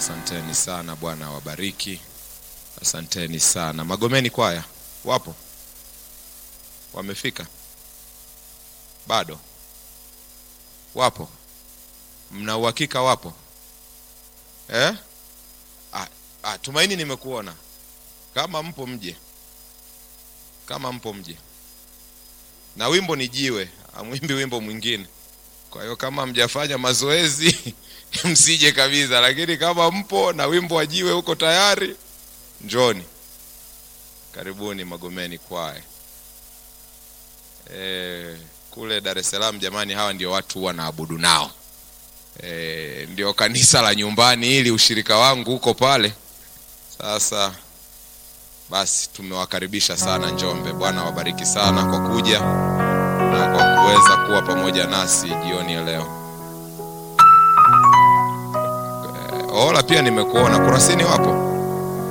Asanteni sana, Bwana awabariki. Asanteni sana. Magomeni kwaya wapo? Wamefika? Bado wapo? Mna uhakika wapo eh? Ah, ah, Tumaini, nimekuona. Kama mpo mje, kama mpo mje, na wimbo ni jiwe, amwimbi wimbo mwingine. Kwa hiyo kama mjafanya mazoezi msije kabisa, lakini kama mpo na wimbo wa jiwe huko tayari, njoni. Karibuni Magomeni kwaya. E, kule Dar es Salaam jamani, hawa ndio watu huwa naabudu nao. E, ndio kanisa la nyumbani ili ushirika wangu huko pale. Sasa basi tumewakaribisha sana Njombe. Bwana awabariki sana kwa kuja na kwa kuweza kuwa pamoja nasi jioni ya leo. E, Ola pia nimekuona. Kurasini wapo?